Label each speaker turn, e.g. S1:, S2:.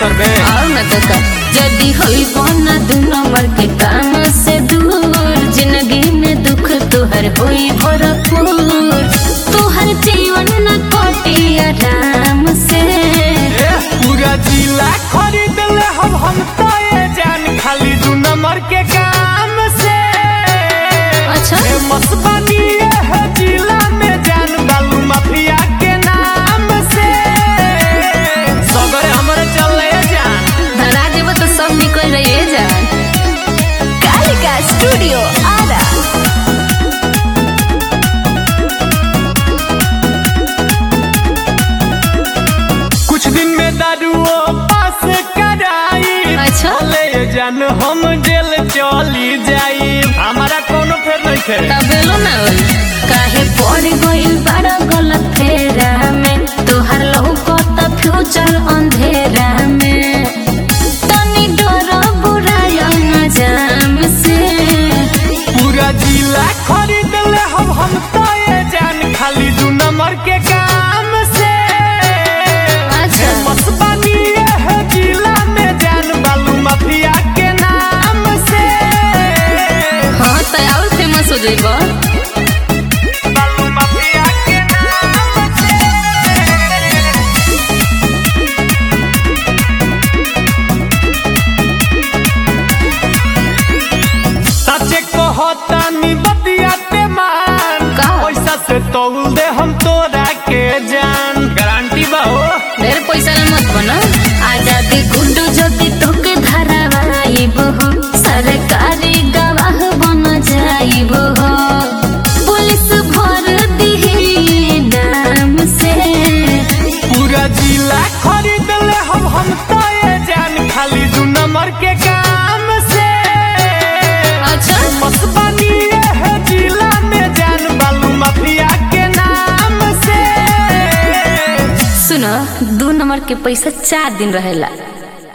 S1: करबे
S2: और न तो का जदी होई बना दू नंबर के काम से दूर जिंदगी में दुख तुहर होई भरपूर तुहर जीवन न कटी आराम से
S1: ए, पूरा जिला खरीद ले हम हम तो ये जान खाली दू नंबर के काम से
S2: अच्छा।
S1: फेमस बनी है जिला में जान बालू माफिया के नाम से सगरे हमरे चले जान
S2: धरा देव तो सब निकल रही जान कालिका स्टूडियो आरा
S1: कुछ दिन में दारुओ पास कराई
S2: अच्छा।
S1: ले जान हम जेल चली जाई हमारा कोनो फेर नहीं खे
S2: तबेलो ना होई काहे पड़ गइल बड़ा गलत फेरा में तोहर लहू तो फ्यूचर अंधेरा में तनी डर बुराया जाम से
S1: पूरा जिला खरीद ले हम हम तो ये जान खाली दू नंबर के काम से
S2: अच्छा।
S1: फेमस बनी है जिला में जान बालू माफिया के नाम से
S2: हाँ तो और फेमस हो जाइबो
S1: बालू माफिया के नाम से सचे कहता नी बतियाते मान
S2: का?
S1: पैसा से तौल दे हम तोरा के जान गारंटी बा हो
S2: ढेर पैसा ले मत बना आजादी गुंडू ज्योति तोके धरावाइब हो सरकारी गवाह बन जाइब हो पुलिस भर दिही नाम से
S1: पूरा जिला खरीद ले हम हम तो ये जान खाली दू नंबर के काम से
S2: अच्छा
S1: मस बनी है जिला में जान बालू माफिया के नाम से
S2: सुनो दो नंबर के पैसा चार दिन रहेला